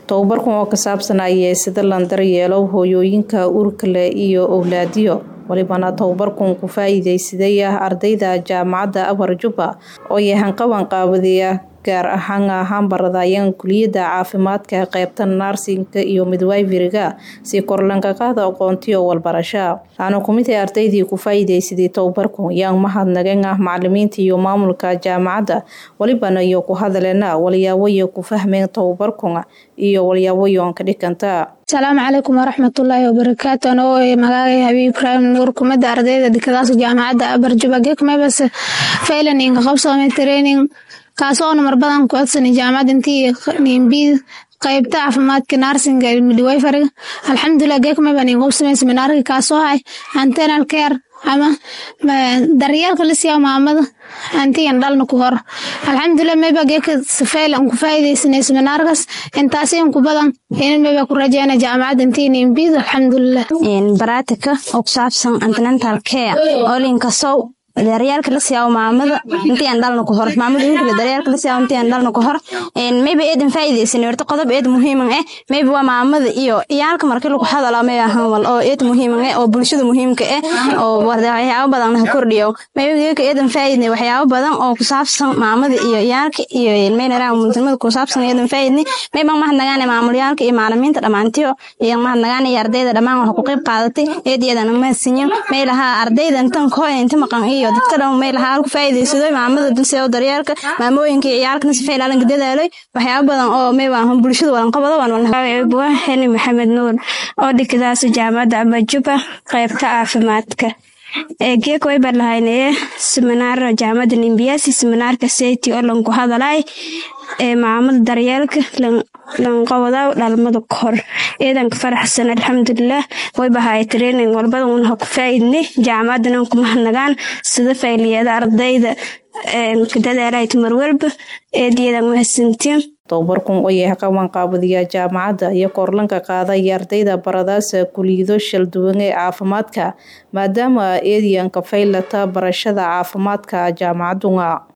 tobabarkan oo ka saabsan ayay sida lan daryeelo hooyooyinka uurka leh iyo owlaadiyo walibana tobabarkan ku faa'iidaysaday ardayda jaamacadda Abar Juba oo yahan qaban qaabadiya gaar ahaan ahaan baradayaan kuliyada caafimaadka qaybta narsinka iyo midwiferyga si kor lanka qaada aqoontiyo walbarasho aanu kumid ah ardaydii ku faa'iidaysaday tobabarkan yaan mahadnaqeen ah macallimiinta iyo maamulka jaamacadda walibana iyo ku hadaleena waliyaawo iyo ku fahmeen tobabarkan iyo waliyaawo yoon ka dhiganta asalaamu calaykum waraxmatullaahi wabarakaatu anoo magacay habiib ibraahim nuur kumida ardayda dekadaas jaamacadda abar juba gekmebas failaninka qabsoomay training kaasoo numar badan ku codsanay jaamacadda intii nimbiid qaybta caafimaadka narsinga midwiferyga alxamdulilah gekmeba nin qabsamay seminaarka kaasoo hay antenal care ama daryeelka la siiya maamada antigan dhalna ku hor alxamdulilah meba geeka safayl aan ku faa'iidaysanay seminaarkaas intaasi in ku badan in meba ku rajeyna jaamacadda intii nimbiid alxamdulilah baraatika oo ku saabsan antenatal care oo linkasow daryaalka la siyaa maamada intii aan dhalna ku hor maamada wiilka daryaalka la siyaa intii aan dhalna ku hor een maybe eedan faa'iideysan horta qodob eed muhiim ah maybe waa maamada iyo iyaalka markii lagu hadalo may ahaan wal oo eed muhiim ah oo bulshada muhiimka ah oo waxyaabo badan ha kordhiyo maybe geeka eedan faa'iidnay waxyaabo badan oo ku saabsan maamada iyo iyaalka iyo meelaraha muhiimada ku saabsan eedan faa'iidnay maybe ma hadnagaan maamuliyaalka iyo macallimiinta dhamaantiyo iyo ma hadnagaan iyo ardayda dhamaan wax ku qayb qaadatay eed iyadana ma sinyo meelaha ardayda intan koo inta maqan iyo dadka dhan meel ahaan ku faa'iideysaday maamada dulse oo daryeelka maamooyinka iyo ciyaalkana si fiican la dadaalay waxyaabo badan oo meel aan bulshada walan qabado waan walaal Heni Maxamed Nuur oo dhigadaas jaamacadda Aba Juba qaybta caafimaadka ee geek way barlahaynee seminar jaamacadda Nimbiyaasi seminarka Seyti oo lan ku hadalay ee maamada daryeelka lan qabadaw dhalmada kor eedan ka faraxsan alxamdulilah way bahay training walbada un ha ku faa'iidnay jaamacadana ku mahadnagaan sida fayliyada ardayda ka dadaalay mar walba eediyadan mahadsantiin tobabarkan oo yahay qaban qaabadiya jaamacadda iyo korlanka qaadaya ardayda baradaasa kuliyado shalduwan ee caafimaadka maadaama eediyanka faylata barashada caafimaadka jaamacaduna